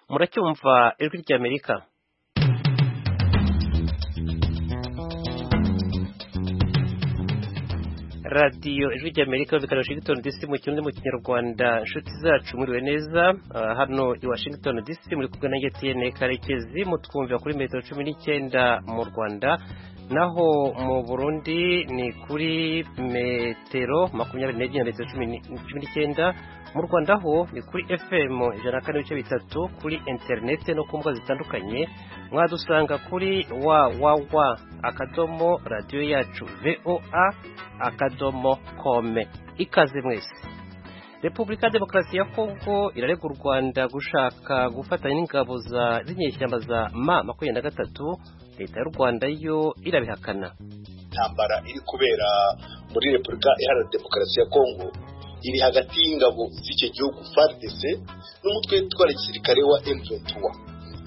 muracyumva ijwi ry'amerika radiyo ijwi ry'amerika bikana washington dc mu kirundi mu kinyarwanda inshuti zacu mwiriwe neza hano i washington dc muri kumwe na etn karekezi mutwumvira kuri metero cumi n'icyenda mu rwanda naho mu burundi ni kuri metero makumyabiri n'ebyiri metero cumi n'icyenda mu rwanda ho ni kuri fm ijana na kane ibice bitatu kuri interineti no ku mbuga zitandukanye mwadusanga kuri wawawa akadomo radiyo yacu voa akadomo kome ikaze mwese repubulika demokarasi ya kongo irarega u rwanda gushaka gufatanya n'ingabo z'inyeshyamba za ma makumyabiri na gatatu leta y'u rwanda yo irabihakana intambara iri kubera muri repubulika iharanira demokarasi ya kongo iri hagati y'ingabo z'icyo gihugu FARDC n'umutwe witwara gisirikare wa M23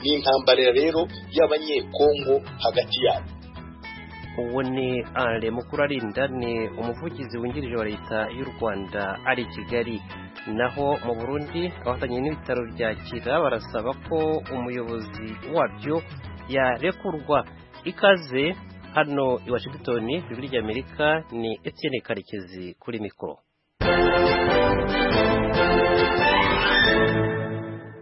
ni intambara rero y'abanyekongo hagati yabo uwo ni ale mukuru arinda ni umuvugizi wungirije wa leta y'u rwanda ari i kigali naho mu burundi abafatanye n'ibitaro byakira barasaba ko umuyobozi wabyo yarekurwa ikaze hano i washington ijwi ry'amerika ni etienne karekezi kuri mikoro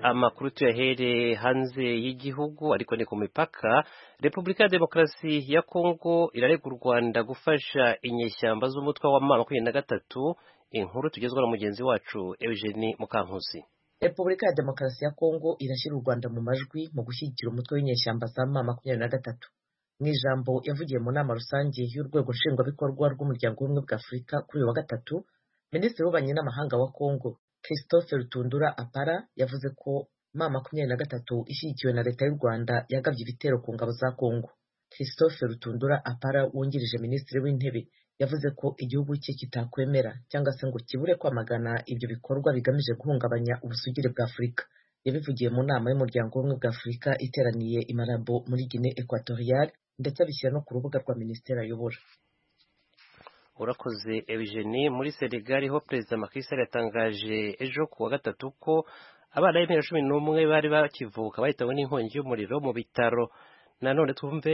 amakuru tuyahere hanze y'igihugu ariko ni ku mipaka repubulika ya demokarasi ya kongo irarega u rwanda gufasha inyeshyamba z'umutwe wa ma makumyabiri na gatatu inkuru tugezwa na mugenzi wacu eugenie mukankusi repubulika ya demokarasi ya kongo irashyira u rwanda mu majwi mu gushyigikira umutwe w'inyeshyamba za ma makumyabiri na gatatu mu ijambo yavugiye mu nama rusange y'urwego nshingwabikorwa rw'umuryango w'ubumwe bwa afurika kuri uyu wa gatatu minisitiri w'ububanyi n'amahanga wa kongo christophe rutundura apara yavuze ko ma makumyabiri na gatatu ishyigikiwe na leta y'u rwanda yagabye ibitero ku ngabo za kongo christophe rutundura apara wungirije minisitiri w'intebe yavuze ko igihugu cye kitakwemera cyangwa se ngo kibure kwamagana ibyo bikorwa bigamije guhungabanya ubusugire bwa afurika yabivugiye mu nama y'umuryango w'ubumwe bwa afurika iteraniye i marambo muri guinee equatoriale ndetse abishyira no ku rubuga rwa minisiteri ayobora urakoze eugenie muri senegali ho perezida makisari yatangaje ejo ku wa gatatu ko abana b'imyaka cumi n'umwe bari bakivuka bahitawe n'inkongi y'umuriro mu bitaro nanone twumve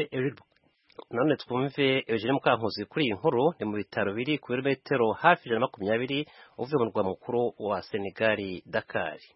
nanone twumve eugenie mukankuzi kuri iyi nkuru ni mu bitaro biri ku birometero hafi ijana na makumyabiri uvuye mu murwa mukuru wa senegali dakari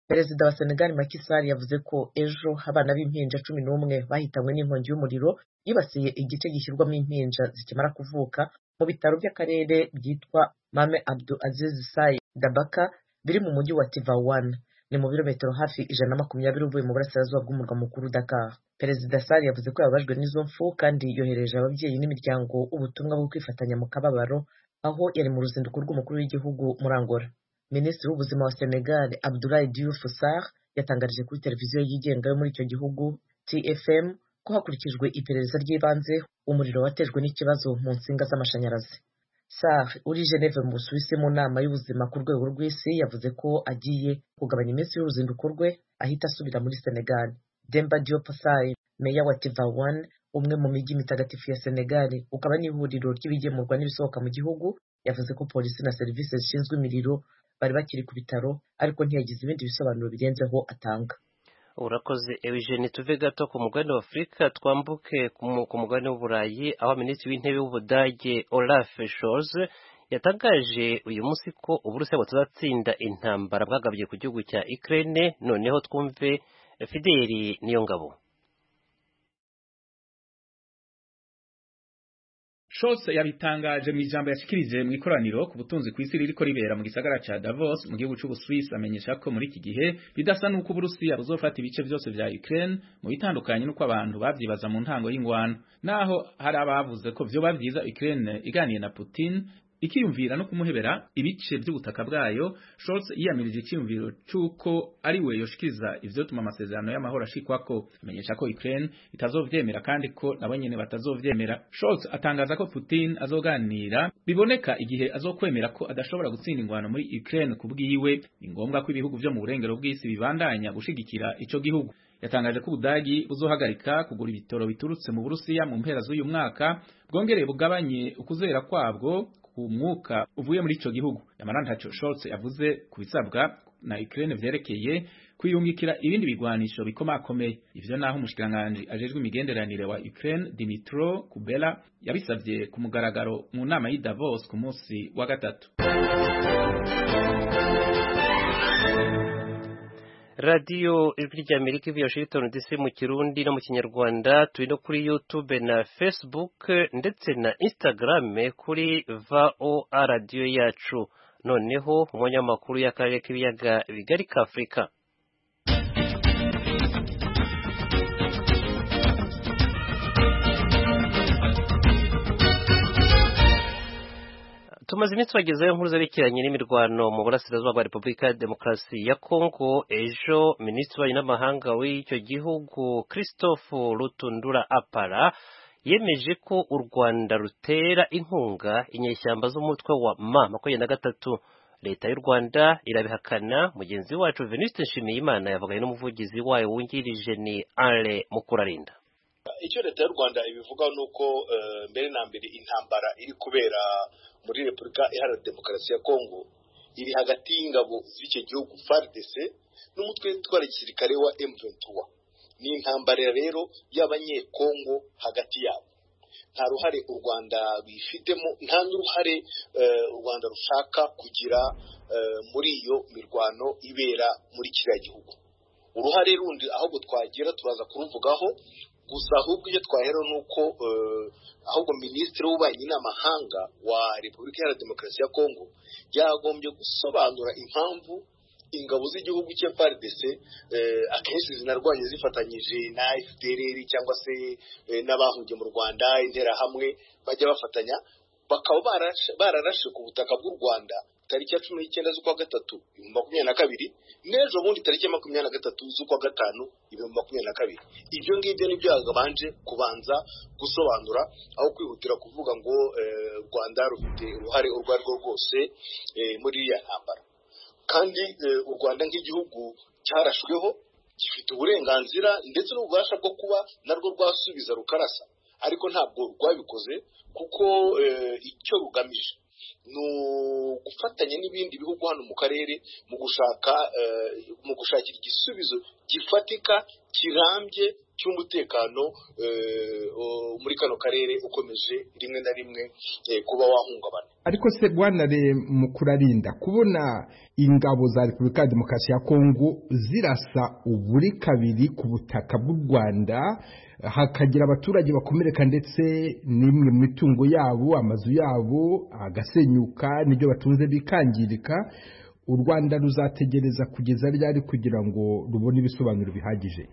perezida wa senegali makisari yavuze ko ejo abana b'impinja cumi n'umwe bahitanywe n'inkongi y'umuriro yibasiye igice gishyirwamo impinja zikimara kuvuka mu bitaro by'akarere byitwa mame abdu aziz sai dabaka biri mu mujyi wa tivawan ni mu birometero hafi ijana na makumyabiri uvuye mu burasirazuba bw'umurwa mukuru dakar perezida sari yavuze ko yababajwe n'izo mfu kandi yohereje ababyeyi n'imiryango ubutumwa bwo kwifatanya mu kababaro aho yari mu ruzinduko rw'umukuru w'igihugu murangora minisitiri w'ubuzima wa senegal abdulayi diouf sarr yatangarije kuri televiziyo yigenga yo muri icyo gihugu tfm ko hakurikijwe iperereza ry'ibanze umuriro watejwe n'ikibazo mu nsinga z'amashanyarazi sar uri geneve mu busuwisi mu nama y'ubuzima ku rwego rw'isi yavuze ko agiye kugabanya iminsi y'uruzinduko rwe ahita asubira muri senegal demba diop sai meya wa tivawan umwe mu mijyi mitagatifu ya senegal ukaba n'ihuriro ry'ibigemurwa n'ibisohoka mu gihugu yavuze ko polisi na serivisi zishinzwe imiriro bari bakiri ku bitaro ariko ntiyagize ibindi bisobanuro birenzeho atanga urakoze eugene tuve gato ku mugabane wa afurika twambuke ku mugabane w'uburayi aho minisitiri w'intebe w'ubudage olaf scholz yatangaje uyu munsi ko uburusiya butazatsinda intambara bwagabye ku gihugu cya ukraine noneho twumve fideli niyo ngabo Scholz yabitangaje mu ijambo yashikirije mu ikoraniro ku butunzi ku isi ririko ribera mu gisagara ca Davos mu gihugu c'u Busuwisi amenyesha ko muri iki gihe bidasa nuko Uburusiya buzofata ibice byose vya Ukraine mu bitandukanye nuko abantu bavyibaza mu ntango y'ingwano naho hari abavuze ko vyo bavyiza Ukraine iganiye na Putin ikiyumvira no kumuhebera ibice by'ubutaka bwayo Scholz yiyamirije icyumviro cy'uko ari we yoshikiriza ivyotuma amasezerano y'amahoro ashikwako amenyesha ko Ukraine itazovyemera kandi ko nabo nyene batazovyemera Scholz atangaza ko Putin azoganira biboneka igihe azokwemera ko adashobora gutsinda ingwano muri Ukraine kubwiwe ni ngombwa ko ibihugu vyo mu burengero bw'isi bibandanya gushigikira ico gihugu yatangaje ko ubudagi buzohagarika kugura ibitoro biturutse mu burusiya mu mpera z'uyu mwaka bwongereye bugabanye ukuzera kwabwo ku mwuka uvuye muri ico gihugu yamarantacyo Scholz yavuze ku bisabwa na Ukraine vyerekeye kwiyungikira ibindi bigwanisho bikomakomeye ivyo naho umushikiranganji ajejwe imigenderanire wa Ukraine Dimitro Kubela yabisavye ku mugaragaro mu nama y'i Davos ku munsi wa gatatu radiyo ijwi ry'amerika ivuye washington dc mu kirundi no mu kinyarwanda turi no kuri youtube na facebook ndetse na instagram kuri voa radiyo yacu noneho umwanya w'amakuru y'akarere k'ibiyaga bigari ka afurika tumaze iminsi bagezeho inkuru zerekeranye n'imirwano mu burasirazuba bwa repubulika ya demokarasi ya kongo ejo minisitiri w'ububanyi n'amahanga w'icyo gihugu christophe rutundura apara yemeje ko u rwanda rutera inkunga inyeshyamba z'umutwe wa ma makumyabiri na gatatu leta y'u rwanda irabihakana mugenzi wacu venuste nshimiyimana yavuganye n'umuvugizi wayo wungirije ni ale mukurarinda icyo leta y'u rwanda ibivuga ni uko mbere na mbere intambara iri kubera muri repubulika iharanira demokarasi ya kongo iri hagati y'ingabo z'icyo gihugu fardc n'umutwe witwara gisirikare wa m23 ni intambara rero y'abanyekongo hagati yabo nta ruhare u rwanda bifitemo nta n'uruhare u rwanda rushaka kugira muri iyo mirwano ibera muri kiriya gihugu uruhare rundi ahubwo twagira turaza kuruvugaho gusa ahubwo ibyo twahera ni uko ahubwo minisitiri w'ububanyi n'amahanga wa repubulika iharanira demokarasi ya kongo yagombye gusobanura impamvu ingabo z'igihugu cya FARDC akenshi zinarwanya zifatanyije na FDLR cyangwa se n'abahungiye mu Rwanda interahamwe bajya bafatanya bakaba bararashe ku butaka bw'u Rwanda tariki ya cumi n'icyenda z'ukwa gatatu ibihumbi makumyabiri na kabiri n'ejo bundi tariki ya makumyabiri na gatatu z'ukwa gatanu ibihumbi makumyabiri na kabiri ibyo ngibyo nibyo yagabanje kubanza gusobanura aho kwihutira kuvuga ngo u rwanda rufite uruhare urwo ari rwo rwose muri iriya ntambara kandi u rwanda nk'igihugu cyarashweho gifite uburenganzira ndetse n'ububasha bwo kuba narwo rwasubiza rukarasa ariko ntabwo rwabikoze kuko icyo rugamije ni ugufatanya n'ibindi bihugu hano mu karere mu gushaka mu gushakira igisubizo gifatika kirambye cy'umutekano muri kano karere ukomeje rimwe na rimwe kuba wahungabana ariko se bwana mu kurarinda kubona ingabo za repubulika ya demokarasi ya kongo zirasa uburi kabiri ku butaka bw'u rwanda hakagira abaturage bakomereka ndetse n'imwe mu mitungo yabo amazu yabo agasenyuka n'ibyo batunze bikangirika u rwanda ruzategereza kugeza ryari kugira ngo rubone ibisobanuro bihagije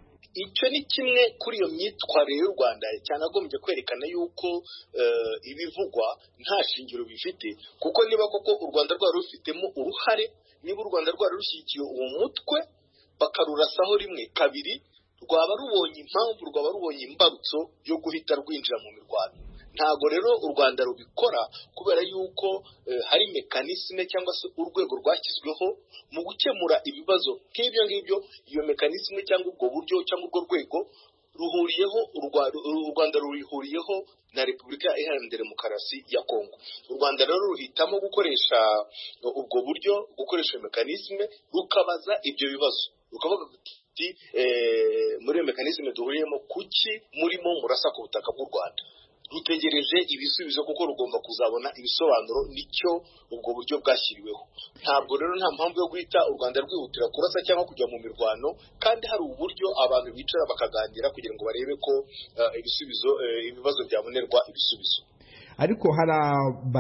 icyo ni kimwe kuri iyo myitwarire y'u rwanda cyanagombye kwerekana yuko ibivugwa nta shingiro bifite kuko niba koko u rwanda rwari rufitemo uruhare niba u rwanda rwari rushyigikiye uwo mutwe bakarurasaho rimwe kabiri rwaba rubonye impamvu rwaba rubonye imbarutso yo guhita rwinjira mu mirwano ntabwo rero u rwanda rubikora kubera yuko hari mekanisme cyangwa se urwego rwashyizweho mu gukemura ibibazo nk'ibyo ngibyo iyo mekanisme cyangwa ubwo buryo cyangwa urwo rwego ruhuriyeho u rwanda rurihuriyeho na repubulika iharanira demokarasi ya kongo u rwanda rero ruhitamo gukoresha ubwo buryo gukoresha mekanisme rukabaza ibyo bibazo rukavuga ati muri iyo mekanisme duhuriyemo kuki murimo murasa ku butaka bw'u rwanda rutegereje ibisubizo kuko rugomba kuzabona ibisobanuro nicyo ubwo buryo bwashyiriweho ntabwo rero nta mpamvu yo guhita u rwanda rwihutira kurasa cyangwa kujya mu mirwano kandi hari uburyo abantu bicara bakaganira kugira ngo barebe ko ibisubizo ibibazo byabonerwa ibisubizo ariko hari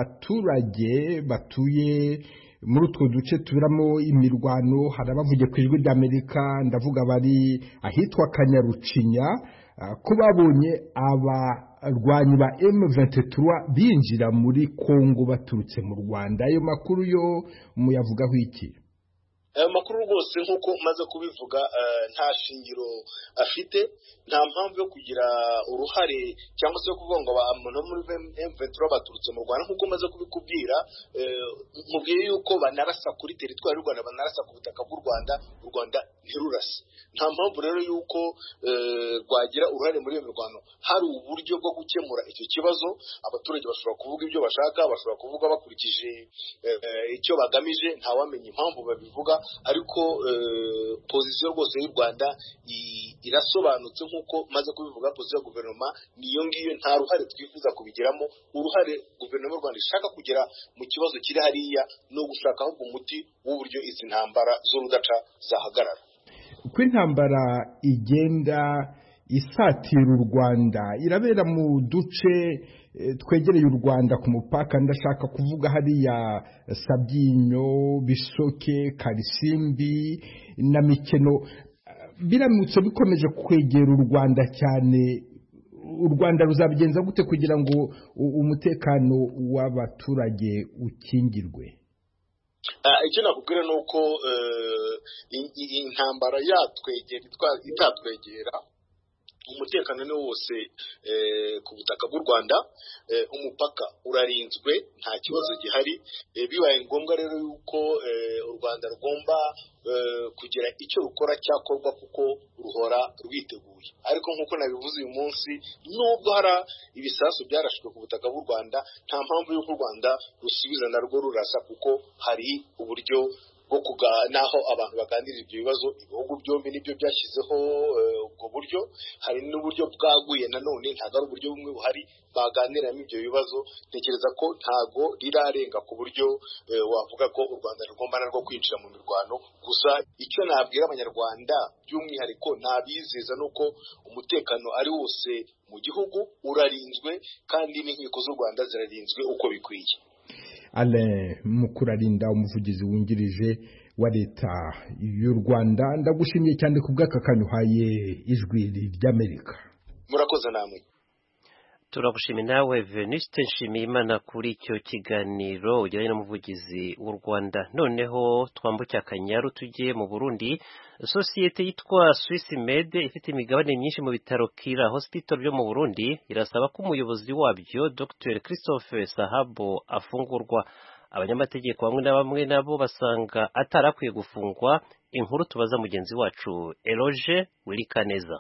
abaturage batuye muri utwo duce tuberamo imirwano hari abavuye ku ijwi ry'amerika ndavuga bari ahitwa kanyarucinya ko babonye aba rwanyi ba M23 binjira muri Kongo baturutse mu Rwanda ayo makuru yo muyavugaho iki ayo makuru rwose nk'uko umaze kubivuga nta shingiro afite nta mpamvu yo kugira uruhare cyangwa se yo kuvuga ngo abantu bo muri emventura baturutse mu rwanda nk'uko umaze kubikubwira mubwiye yuko banarasa kuri teritwari y'u rwanda banarasa ku butaka bw'u rwanda u rwanda ntirurase nta mpamvu rero y'uko rwagira uruhare muri iyo mirwano hari uburyo bwo gukemura icyo kibazo abaturage bashobora kuvuga ibyo bashaka bashobora kuvuga bakurikije icyo bagamije ntawamenya impamvu babivuga ariko pozisiyo rwose y'u rwanda irasobanutse nk'uko maze kubivuga pozisiyo ya guverinoma niyo ngiyo nta ruhare twifuza kubigiramo uruhare guverinoma y'u rwanda ishaka kugira mu kibazo kiri hariya ni ugushaka ahubwo umuti w'uburyo izi ntambara z'urudaca zahagarara uko intambara igenda isatira u rwanda irabera mu duce twegereye u rwanda ku mupaka ndashaka kuvuga hariya sabyinyo bisoke karisimbi na mikeno biramutse bikomeje kwegera u rwanda cyane u rwanda ruzabigenza gute kugira ngo umutekano w'abaturage ukingirwe icyo nakubwira ni uko intambara yatwegera itatwegera umutekano ni wose ku butaka bw'u rwanda umupaka urarinzwe nta kibazo gihari bibaye ngombwa rero yuko u rwanda rugomba kugira icyo rukora cyakorwa kuko ruhora rwiteguye ariko nk'uko nabivuze uyu munsi nubwo hari ibisasu byarashwe ku butaka bw'u rwanda nta mpamvu y'uko u rwanda rusubiza narwo rurasa kuko hari uburyo naho abantu baganira ibyo bibazo ibihugu byombi nibyo byashyizeho ubwo buryo hari n'uburyo bwaguye nanone ntabwo ari uburyo bumwe buhari baganiramo ibyo bibazo ntekereza ko ntabwo rirarenga ku buryo wavuga ko u rwanda rugomba narwo kwinjira mu mirwano gusa icyo nabwira abanyarwanda by'umwihariko nabizeza ni uko umutekano ari wose mu gihugu urarinzwe kandi n'inkiko z'u rwanda zirarinzwe uko bikwiye Alain mukurarinda umuvugizi wungirije wa leta y'u rwanda ndagushimiye cyane ku bw'aka kantu uhaye ijwi ry'amerika murakoze namwe turagushimiye nawe venuste nshimiye imana kuri icyo kiganiro ujyanye n'umuvugizi w'u rwanda noneho twambuke akanyaru tugiye mu burundi sosiyete yitwa swissmed ifite imigabane myinshi mu bitaro kira hospital byo mu burundi irasaba ko umuyobozi wabyo dr christophe sahabo afungurwa abanyamategeko bamwe na bamwe nabo basanga atarakwiye gufungwa inkuru tubaza mugenzi wacu eroge wirikaneza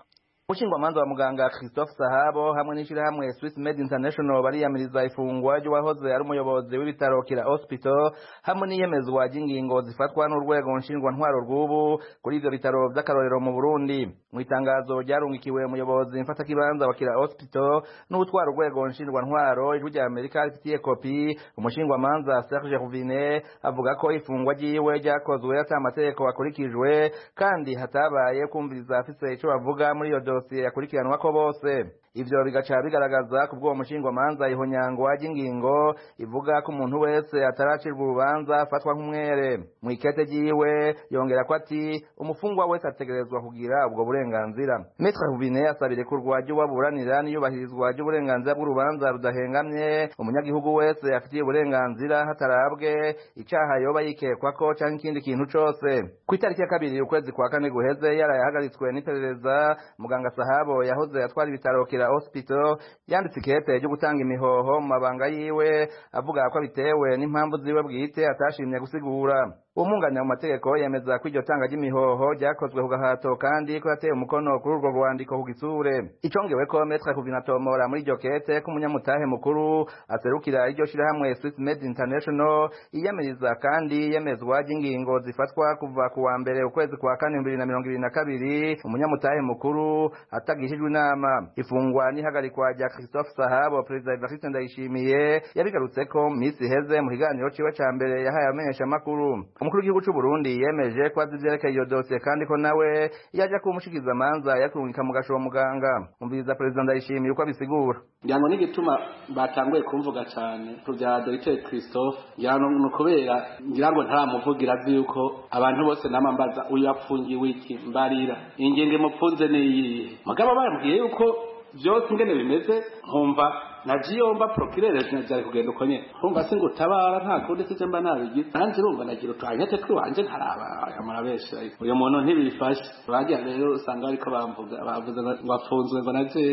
umushingamanza wa muganga christophe sahabo hamwe n'ishyirahamwe swiss med international bariyamiriza ifungwa ry'uwahoze ari umuyobozi w'ibitaro kira hospital hamwe n'iyemezwa ry'ingingo zifatwa n'urwego ntwaro rw'ubu kuri ibyo bitaro by'akarorero mu burundi mu itangazo ryarungikiwe umuyobozi mfatakibanza wa kira hospital n'utwara urwego ntwaro ijwi rya amerika rifitiye kopi umushingamanza serge ruvine avuga ko ifungwa ryiwe ryakozwe atamategeko akurikijwe kandi hatabaye kumviriza afise icyo bavuga muri iyo dosiye dosiye yakurikiranwa ko bose ivyo bigaca bigaragaza ku bw'uwo mushingwamanza ihonyangwa ry'ingingo ivuga ko umuntu wese ataracirwa urubanza afatwa nk'umwere mu ikete ryiwe yongera ko ati umufungwa wese ategerezwa kugira ubwo burenganzira metre rubine asaba irekurwa ry'uwaburanira n'iyubahirizwa ry'uburenganzira bw'urubanza rudahengamye umunyagihugu wese afitiye uburenganzira hatarabwe icaha yoba yikekwa ko canke ikindi kintu cose ku itariki ya kabiri ukwezi kwa kane guheze yaraye ahagaritswe n'iperereza muganga sahabo yahoze atwara ibitaro kira hospital yanditse ikete ryo gutanga imihoho mu mabanga yiwe avuga ko bitewe n'impamvu ziwe bwite atashimye gusigura umwunganira mu mategeko yemeza ko iryo tanga ry'imihoho ryakozwe ku gahato kandi ko yateye umukono kuri urwo rwandiko ku gisure icongewe ko metre kuvinatomora muri iryo kete k'umunyamutahe mukuru aserukira iryo shirahamwe swiss med international iyamiriza kandi yemezwa ry'ingingo zifatwa kuva ku wa mbere ukwezi kwa kane bibiri na mirongo ibiri na kabiri umunyamutahe mukuru atagishijwe inama ifungwa n'ihagarikwa rya christophe sahabo perezida evariste ndayishimiye yabigarutse ko mu minsi iheze mu kiganiro ciwe ca mbere yahaye abamenyeshamakuru umukuru w'igihugu cy'u burundi yemeje ko azi ivyerekeye iyo dosiye kandi ko nawe yaja kumushikiza amanza yakurungika mu gashobo muganga umviriza perezida ndayishimiye uko abisigura ngira ngo n'igituma batanguye kumvuga cyane ku bya dogiteri christophe ngira ngo ni ukubera ngira ngo ntaramuvugira azi yuko abantu bose nama mbaza uyu yapfungiwe iki mbarira ingingo imupfunze n'iyihe mugabo bambwiye yuko byose ingene bimeze nkumva na jiyomba prokirereje na byari kugenda uko nyene nkumva se ngutabara nta kundi sije mba nabigize nanjye urumva nagira utuhanyete tw'iwanje ntarabamara benshi uyu muntu ntibifashe bagira rero usanga ariko bamvuga bavuze ngo afunzwe ngo naje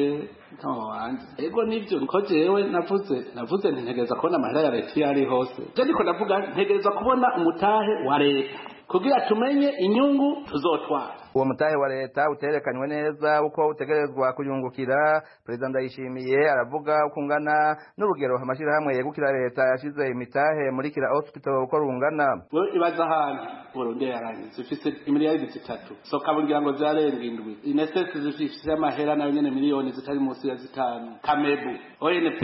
ntawe wanjye ego nibyo niko jewe navuze navuze nti ntegereza kubona amahera ya leta iyo ari hose je niko ndavuga ntegereza kubona umutahe wa leta kugira tumenye inyungu tuzotwara uwo mutahe wa leta uterekanywe neza uko utegerezwa kuyungukira perezida ndayishimiye aravuga uko ungana n'urugero amashyirahamwe yegukira leta yashyize imitahe muri kira hospital uko rungana wewe ibaza ahantu burundi yarangiza ifise miliyari zitatu soka bongira ngo zarenga indwi inesesi zifise amahera nayo nyene miliyoni zitari munsi ya zitanu kamebu onp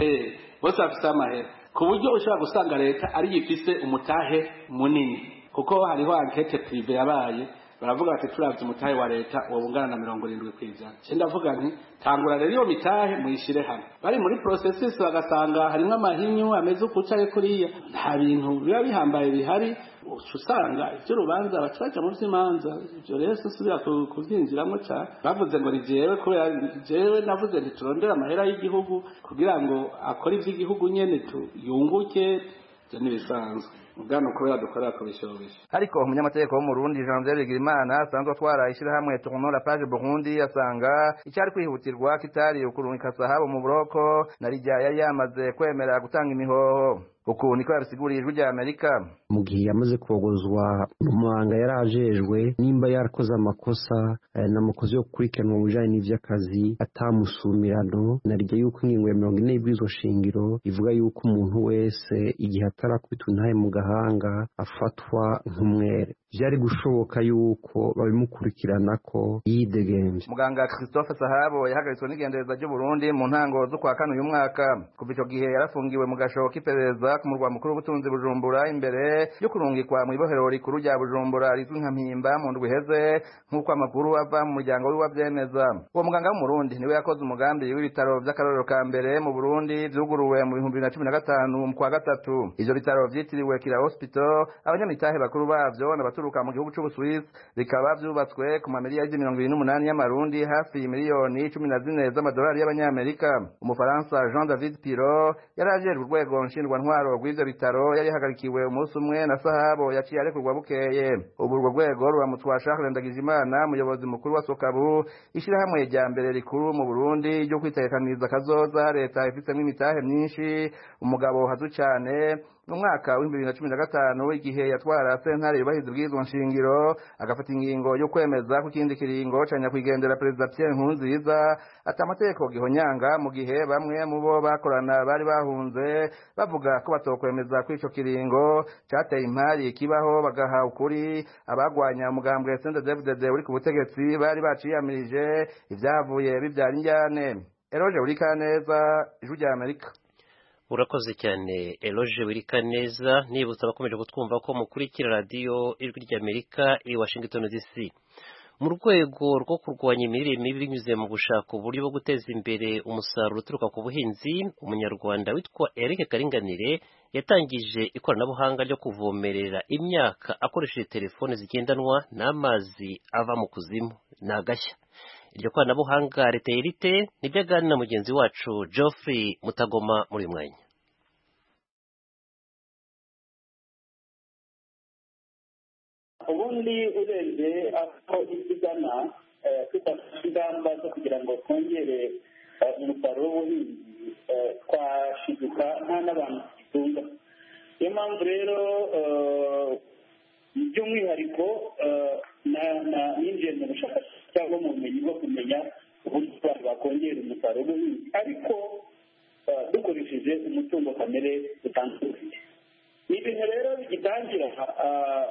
bose bafise amahera ku buryo ushobora gusanga leta ariyo ifise umutahe munini kuko hariho ankete prive yabaye baravuga bati turavye umutahe wa leta wobungana na mirongo irindwi kw'ijana ce ndavuga nti tangura rero iyo mitahe muyishire hamwe bari muri processes bagasanga harimwo amahinyu ameze ukucaye kuriya nta bintu biba bihambaye bihari uca usanga iby'urubanza baca baca mu by'imanza ibyo rero si usubira ku- kubyinjiramo cyane bavuze ngo ni jewe kubera jewe navuze nti turondere amahera y'igihugu kugira ngo akore iby'igihugu nyene tu- yunguke ibyo ntibisanzwe ubwana kubera dukorera kubishyobisha ariko umunyamategeko w'umurundi jean pierre bigirimana asanzwe atwara ishyirahamwe tournora page burundi asanga icyari kwihutirwa kitari ukurungika sahabo mu buroko na rijya yari yamaze kwemera gutanga imihoho uku niko yabisiguriye ijwi rya amerika mu gihe yamaze kogozwa umuhanga yari ajejwe nimba yarakoze amakosa eh, n'amakosa yo gukurikiranwa mu bijanye n'ivy'akazi atamusumirano narya yuko ingingo ya mirongo ine y'ibwirizwa shingiro ivuga yuko umuntu wese igihe atarakubitwa intahe mu gahanga afatwa nk'umwere byari gushoboka yuko babimukurikirana ko yidegembye muganga christophe sahabo yahagaritswe n'igendereza ry'uburundi mu ntango z'ukwa kane uyu mwaka kuva icyo gihe yarafungiwe mu gashobo k'iperereza ku murwa mukuru w'ubutunzi bujumbura imbere yo kurungikwa mu ibohero rikuru rya bujumbura rizwi nka mpimba mu ndwi iheze nk'uko amakuru ava mu muryango w'iwabyemeza uwo muganga w'umurundi niwe yakoze umugambi w'ibitaro by'akarorero ka mbere mu burundi byuguruwe mu bihumbi bibiri na cumi na gatanu mu kwa gatatu ivyo bitaro vyitiriwe kira hospital abanyamitahe bakuru bavyo n'abaturuka mu gihugu c'ubusuwisi bikaba vyubatswe ku mamiriyari mirongo ibiri n'umunani y'amarundi hafi miliyoni cumi na zine z'amadolari y'abanyamerika umufaransa jean david piro yari ajejwe urwego nshingwantwaro rw'ivyo bitaro yari yahagarikiwe umunsi umwe na sahabo yaciye arekurwa bukeye ubu urwo rwego ruramutwa charles ndagijimana umuyobozi mukuru wa sokabu ishirahamwe rya mbere rikuru mu burundi ryo kwitegekaniriza kazoza leta ifitemo imitahe myinshi umugabo hazu cane mu mwaka w'ibihumbi bibiri na cumi na gatanu igihe yatwara sentare yubahiriza ubwirizwa nshingiro agafata ingingo yo kwemeza ko ikindi kiringo ca nyakwigendera perezida pierre nkurunziza ati amategeko gihonyanga mu gihe bamwe mu bo bakorana bari bahunze bavuga ko batokwemeza ko ico kiringo cateye impari ikibaho bagaha ukuri abagwanya umugambwe sende devudede uri ku butegetsi bari baciyamirije ivyavuye bivyara injyane eroje urikaneza ijwi rya amerika urakoze cyane eloge wirika neza nibutsa abakomeje kutwumva ko mukurikira radiyo ijwi ry'amerika iri washington dc mu rwego rwo kurwanya imirire mibi binyuze mu gushaka uburyo bwo guteza imbere umusaruro uturuka ku buhinzi umunyarwanda witwa eric karinganire yatangije ikoranabuhanga ryo kuvomerera imyaka akoresheje telefone zigendanwa n'amazi ava mu kuzimu ni agashya iryo koranabuhanga riterite nibyo aganira na mugenzi wacu geoffrey mutagoma muri uyu mwanya ubundi urebye aho isi igana eh, dufata ingamba zo kugira ngo twongere eh, umusaruro w'ubuhinzi eh, twashiduka nta n'abantu tugitunga niyo mpamvu rero eh, by'umwihariko eh, na- na- ninjiye mu bushakashatsi cyangwa mu bumenyi bwo kumenya uburyo abantu bakongera umusaruro w'ubuhinzi ariko eh, dukoresheje umutungo kamere utandukanye ni ibintu rero bigitangira ah,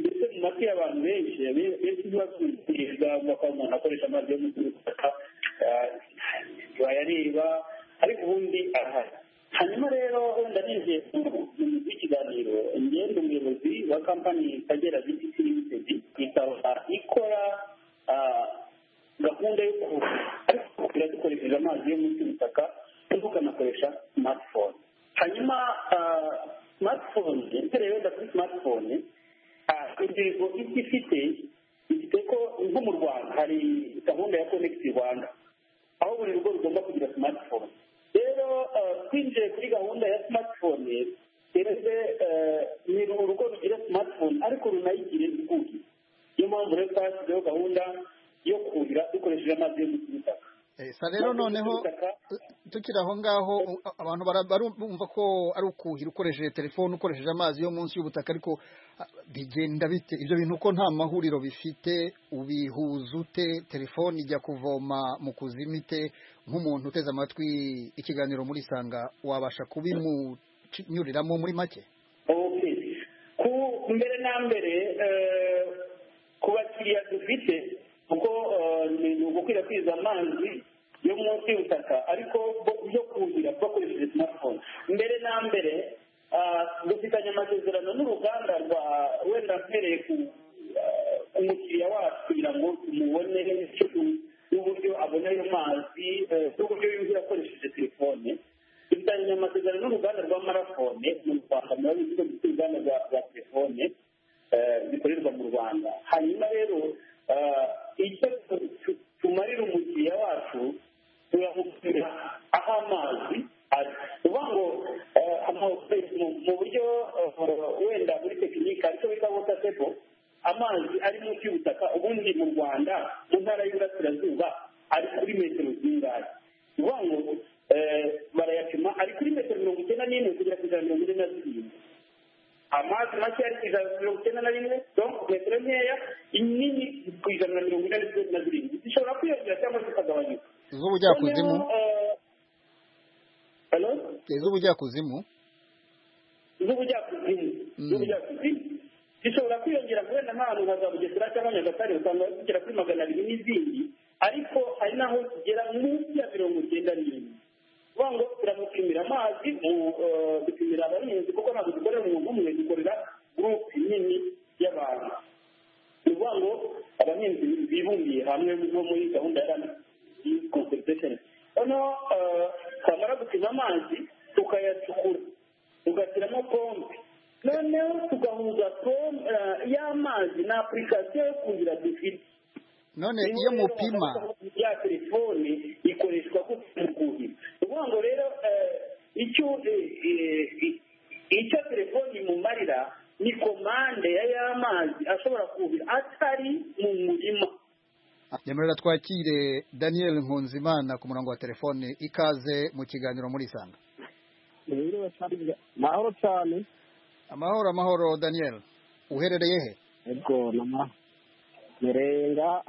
ndetse mu matwi y'abantu benshi be- benshi ntibazumviriza bavuga ko umuntu akoresha amazi yo mu butaka bayareba ariko ubundi arahari hanyuma rero wenda ninjiye mu- mu mu- w'ikiganiro ngenda umuyobozi wa kampani kagera btc limited ikaba ikora ah, gahunda yo kuhira ariko kuhira dukoresheje amazi yo munsi y'ubutaka imbuga anakoresha smartphone hanyuma ah, smartphone mpereye wenda kuri smartphone ah, intego ibyo ifite ifite ko nko mu rwanda hari gahunda ya connect rwanda aho buri rugo rugomba twinjiye kuri gahunda ya simatifone gereze ni urugo rugira simatifone ariko runayigire rwugi niyo mpamvu rero twashyizeho gahunda yo kuhira dukoresheje amazi yo munsi y'ubutaka sa rero noneho tukiri aho ngaho abantu barumva ko ari ukuhira ukoresheje telefone ukoresheje amazi yo munsi y'ubutaka ariko bigenda bite ibyo bintu ko nta mahuriro bifite ubihuza ute telefone ijya kuvoma mu kuzima ite nk'umuntu uteze amatwi ikiganiro muri sanga wabasha kubimunyuriramo muri make ku mbere na mbere ku bakiriya dufite kuko ni ugukwirakwiza amazi yo munsi y'ubutaka ariko yo kuhira bakoresheje smartphone mbere na mbere dufitanye amasezerano n'uruganda rwa wenda mpereye ku mukiriya wacu kugira ngo tumubone n'uburyo abona ayo mazi n'uburyo yumvira akoresheje telefone dufitanye amasezerano n'uruganda rwa marafone mu rwanda murabizi ko dufite uruganda rwa telefone bikorerwa mu rwanda hanyuma rero icyo tumarira umukiriya wacu turamupimira aho amazi ari uvuga ngo mu buryo wenda muri tekinike aricyo bita wota tepo amazi ari munsi y'ubutaka ubundi mu rwanda mu ntara y'uburasirazuba ari kuri metero zingahe ni ukuvuga ngo barayapima ari kuri metero mirongo icyenda n'imwe kugera ku ijana mirongo ine na zirindwi amazi make ari ku ijana na mirongo icyenda na rimwe metero nkeya inini ku ijana na mirongo ine na zirindwi zishobora kwiyongera cyangwa se ikagabanyuka iz'ubujyakuzimu iz'ubujyakuzimu iz'ubujyakuzimu iz'ubujyakuzimu zishobora kwiyongera wenda nk'ahantu nka za bugesera cyangwa nyagatare usanga zigera kuri magana abiri n'izindi ariko hari n'aho zigera munsi ya mirongo icyenda n'imwe kuvuga ngo turamupimira amazi dupimira abarinzi kuko ntabwo dukorera umuntu umwe dukorera gurupe nini y'abantu ni ukuvuga ngo abahinzi bibumbiye hamwe no muri gahunda ya rani konserivesheni noneho twamara gupima amazi tukayacukura tugashyiramo pompe noneho tugahuza y'amazi na apurikasiyo yo kuhira dufite none iyo mupima ya telefone ikoreshwa mu kuhira ukuvuga ngo rero icyo icyo telefoni imumarira ni komande ya y'amazi ashobora kuhira atari mu murima nyemerera twakire daniel nkunzimana ku murongo wa telefone ikaze mu kiganiro muri isanga amahoro cyane amahoro amahoro daniel uherereye he yego merenga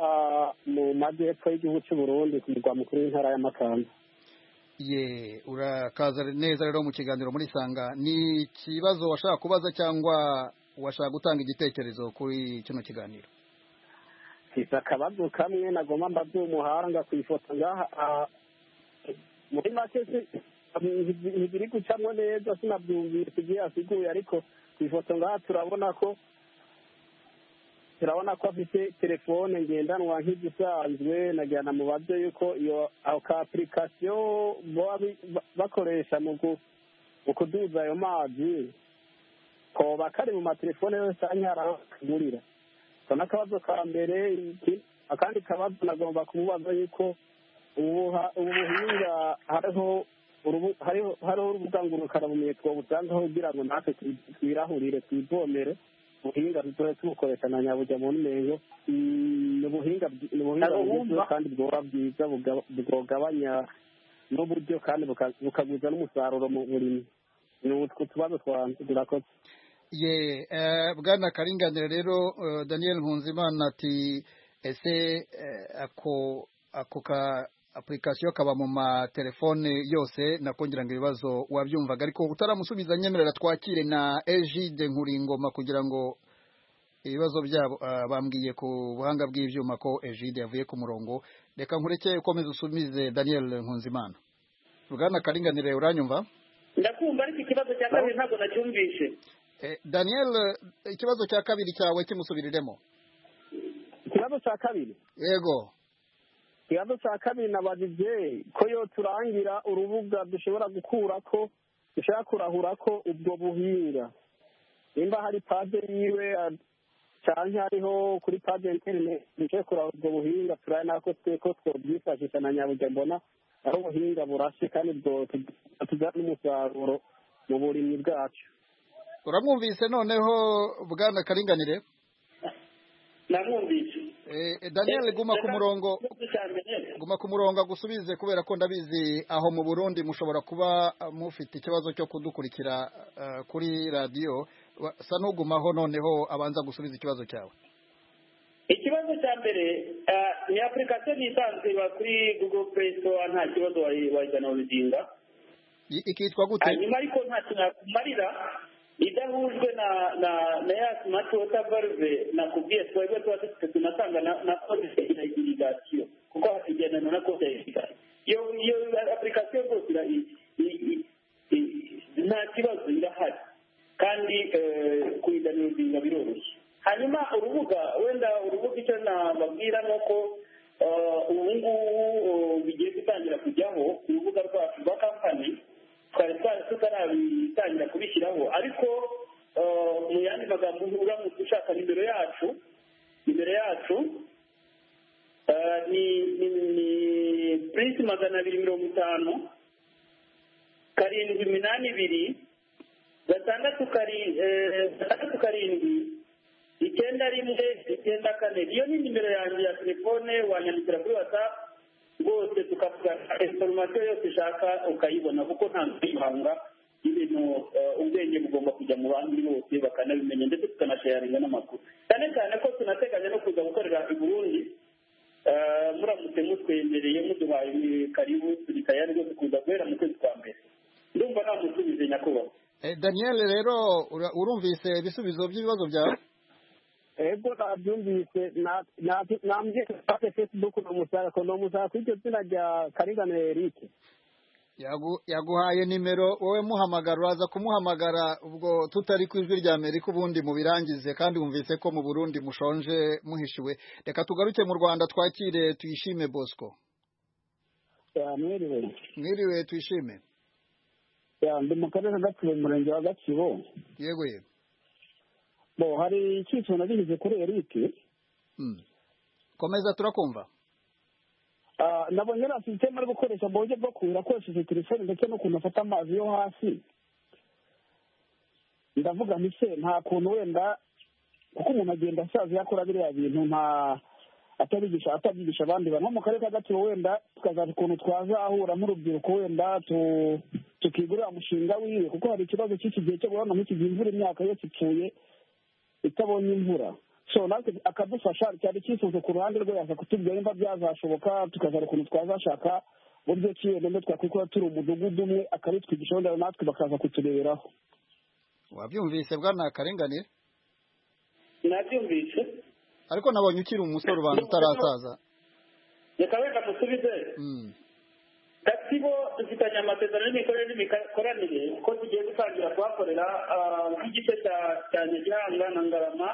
mu majyepfo y'igihugu cy'u burundi ku murwa mukuru w'intara ya makanzu ye urakaza neza rero mu kiganiro muri sanga ni ikibazo washaka kubaza cyangwa washaka gutanga igitekerezo kuri kino kiganiro mfite akabazo kamwe nagomba mbaze umuhanga ku ifoto ngaha muri make ntibiri gucamo neza sinabyumvise ibyo yasiguye ariko ku ifoto ngaha turabona ko turabona ko afite telefone ngendanwa nk'izisanzwe nagira na mubaze yuko iyo ka apurikasiyo baba bakoresha mu kuduza ayo mazi koba kari mu matelefone yose anyara kagurira so n'akabazo ka mbere akandi kabazo nagomba kumubaza yuko ubu buhinga hariho hariho urubuga ngurukarabumenyi twabutangaho kugira ngo natwe twirahurire twivomere ubuhinga dutoya tubukoresha na nyabujya mu ntengo ni ubuhinga bwiza kandi bwoba bwiza bwogabanya n'uburyo kandi bukagwiza n'umusaruro mu burimo ni utwo tubazo twanjye turakoze ye bwana karinganire rero daniel nkunzimana ati ese ako ako ka apurikasiyo kaba mu matelefone yose nakongera ngo ibibazo wabyumvaga ariko utaramusubiza nyemerera twakire na ejide nkuringoma kugira ngo ibibazo byabo bambwiye ku buhanga bw'ibyuma ko ejide yavuye ku murongo reka nkureke ukomeze usumize daniel nkunzimana rugana karinganire uranyumva ndakumva ariko ikibazo cya kabiri ntabwo nacyumvishe daniel ikibazo cya kabiri cyawe kimusubiriremo ikibazo cya kabiri yego ikibazo cya kabiri nabajije ko iyo turangira urubuga dushobora gukura ko dushobora kurahura ko ubwo buhinga nimba hari paje yiwe cyangwa hariho kuri paje interineti dushobora kurahura ubwo buhinga turabona ko twe ko twabyifashisha na nyabuge mbona aho ubuhinga burashe kandi bwatuzana n'umusaruro mu burimyi bwacu uramwumvise noneho bwana karinganire namwumvise Eh, daniel guma ku murongo guma ku murongo agusubize kubera ko ndabizi aho mu burundi mushobora kuba eh, mufite ikibazo cyo kudukurikira eh, kuri radiyo Wa- sa n'ugumaho noneho abanza gusubiza ikibazo cyawe ikibazo cya mbere eh, ni apurikasiyo ntisanzwe iba kuri google play store nta kibazo wayi- wayizana uruzinga I- ikitwa gute hanyuma ariko nta kintu yakumarira idahujwe na na na ya simati wota baruve nakubwiye twebwe tuba dufite tunatanga na na kode ya irigasiyo kuko hasigendana na kode ya irigasiyo iyo iyo apurikasiyo rwose ira- i- i- i- i- nta kibazo irahari kandi eh, kuyizana uruzinga biroroshye hanyuma urubuga wenda urubuga icyo nababwira ni uko eh, ubu ngubu eh, bigiye gutangira kujyaho ku rubuga rwacu rwa kampani twari twari tutarabitangira kubishyiraho ariko eh, mu yandi magambo uramutse ushaka nimero yacu nimero yacu eh, ni ni ni purisi magana abiri mirongo itanu karindwi iminani ibiri gatandatu kari- eh, gatandatu karindwi icyenda rimwe icyenda kane iyo ni nimero yanjye ya telefone wanyandikira kuri whatsapp rwose tukavugana inforomasiyo yose ushaka ukayibona kuko ntabwo ibanga ibintu eh, ubwenge bugomba kujya mu bandi bose bakanabimenya ndetse tukanashayaringa n'amakuru cyane cyane ko tunateganya no kuza gukorera i burundi Eh, muramutse mutwemereye muduhaye karibu turi tayari rwose kuza guhera mu kwezi kwa mbere ndumva nta musubize nyakubahwa Eh, daniel rero ura- urumvise ibisubizo by'ibibazo byawe ego nabyumvise na- na- nambye ufate facebook ni umusarako ni umusarako w'iryo zina rya karinganire erike Yagu- yaguhaye nimero wowe muhamagara uraza kumuhamagara ubwo tutari ku ijwi rya amerika ubundi mubirangize kandi wumvise ko mu burundi mushonje muhishiwe reka tugaruke mu rwanda twakire tuyishime bosco Ya, mwiriwe mwiriwe tuyishime Ya, ndi mu karere ka gatsibo mu murenge wa gatsibo yego yego bo hari icyiciro nagihize kuri erike Mm. komeza turakumva Ah, nabonye na sisiteme ari gukoresha mu buryo bwo kuhira akoresheje telefone ndetse n'ukuntu afata amazi yo hasi ndavuga nti se nta kuntu wenda kuko umuntu agenda asaza yakora biriya bintu nta atabigisha atabyigisha abandi bantu nko mu karere ka gatsibo wenda tukazaza ukuntu twazahura nk'urubyiruko wenda tu- tukigurira umushinga wiwe kuko hari ikibazo cy'iki gihe cyo guhorana nk'iki gihe imvura imyaka yose ipfuye itabonye imvura so natwe akadufasha cyari icyifuzo ku ruhande rwe yaza kutubwira nimba byazashoboka tukazana ukuntu twazashaka buryo ki wenda ndo twakwikora turi umudugudu umwe akabitwigisha wenda natwe bakaza kutureberaho wabyumvise bwana karenganire nabyumvise ariko nabonye ukiri umusore ubanza utarasaza reka wenda musubize Mm. gatsibo dufitanye amasezerano y'imikorere n'imikoranire ko tugiye gutangira kuhakorera ah, nk'igice cya- cya nyagihanga na ngarama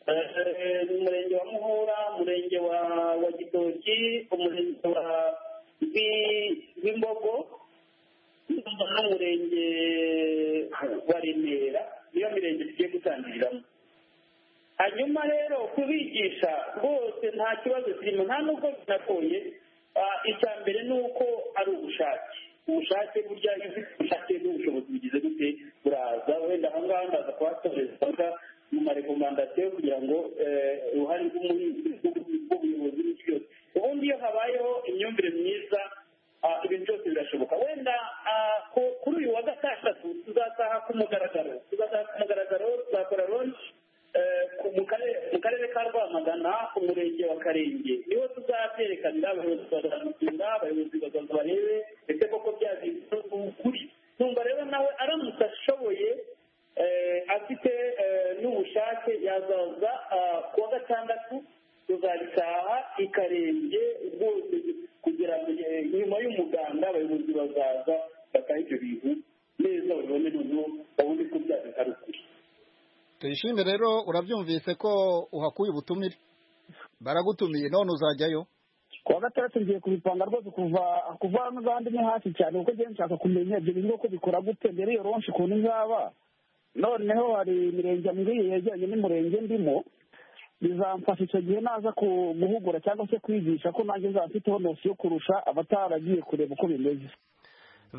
Eh, eh, mu murenge wa muhura umurenge wa wa gitoki umurenge wa Rwi- rwimbogo ndumva n'umurenge wa remera niyo mirenge tugiye gutangiriramo hanyuma rero kubigisha rwose nta kibazo kirimo nta nubwo binagoye Ah, icya mbere ni uko ari ubushake ubushake burya iyo ufite ubushake n'ubushobozi bugize gute buraza wenda aha ngaha ndaza kuhatoreza mu marekomandasiyo kugira ngo eh, uruhare rw'umuhinzi rw'ubuyobozi n'ikibazo ubundi iyo habayeho imyumvire myiza ah, ibintu byose birashoboka wenda ah, ku- kuri uyu wa gatandatu tuzataha ku mugaragaro tuzataha ku mugaragaro tuzakora lonshi eh, ku- mu karere- mu karere ka rwamagana umurenge wa karenge niho tuzabyerekanira abayobozi bazabisura abayobozi bazaza barebe ndetse koko byabizwe ukuri numva rero nawe aramutse ashoboye eh, afite eh, n'ubushake yazaza ah, ku wa gatandatu tuzabitaha ikarenge rwose kugira ngo eh, nyuma y'umuganda abayobozi bazaza batahe ibyo bintu neza babibone noneho babone ko byabika ari ukuri tuyishime rero urabyumvise ko uhakuye ubutumire baragutumiye none uzajyayo ku wa gatandatu ngiye kubipanga rwose kuva kuva hano n'ahandi ni hasi cyane kuko njyewe nshaka kumenya ibyo bintu uko bikora gute mbere iyo ronshi ukuntu izaba noneho hari imirenge mbwiye yegeranye n'umurenge ndimo bizamfasha icyo gihe naza ku- guhugura cyangwa se kwigisha ko nanjye nzaba mfiteho nosi yo kurusha abataragiye kureba uko bimeze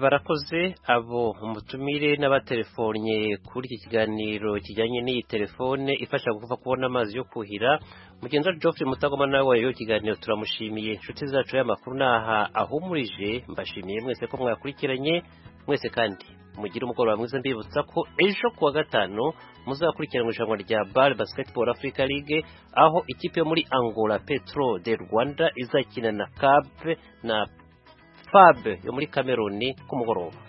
barakoze abo umutumire n'abatelefonnye kuri iki kiganiro kijyanye n'iyi telefone ifasha kuva kubona amazi yo kuhira mugenzi Geoffrey mutagoma nawe wayoboye ikiganiro turamushimiye inshuti zacu y'amakuru ni aha ahumurije mbashimiye mwese ko mwakurikiranye mwese kandi mugire umugoroba mwiza mbibutsa ko ejo kuwa gatanu muzakurikirana irushanwa rya bar basketball africa league aho ikipe yo muri angola petro de rwanda izakina na cap na fab yo muri kameruni ku mugoroba